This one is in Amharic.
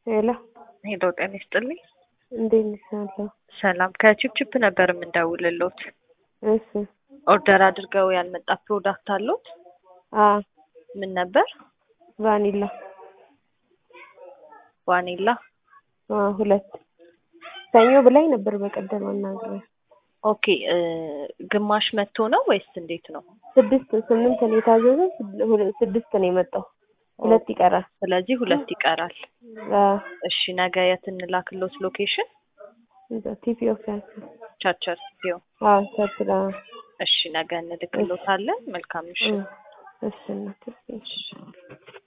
ሄሎ ሄሎ ጤና ይስጥልኝ። እንዴት ነሽ? አለሁ። ሰላም ከቺፕቺፕ ነበር የምንደውልሎት። እሺ ኦርደር አድርገው ያልመጣ ፕሮዳክት አሉት? አ ምን ነበር? ቫኒላ ዋኒላ። አ ሁለት ሰኞ ብላኝ ነበር በቀደም አናግሬ ኦኬ እ ግማሽ መቶ ነው ወይስ እንዴት ነው? ስድስት ስምንት ነው የታዘዘ ስድ- ሁለ- ስድስት ነው የመጣው ሁለት ይቀራል። ስለዚህ ሁለት ይቀራል። አ እሺ ነገ የት እንላክሎት ሎኬሽን? እዛ ቲፒ ኦፊስ ቸርቸር ሲዮ። አ ቸርችላ እሺ ነገ እንልክሎታለን። መልካም ምሽት። እሺ እናት እሺ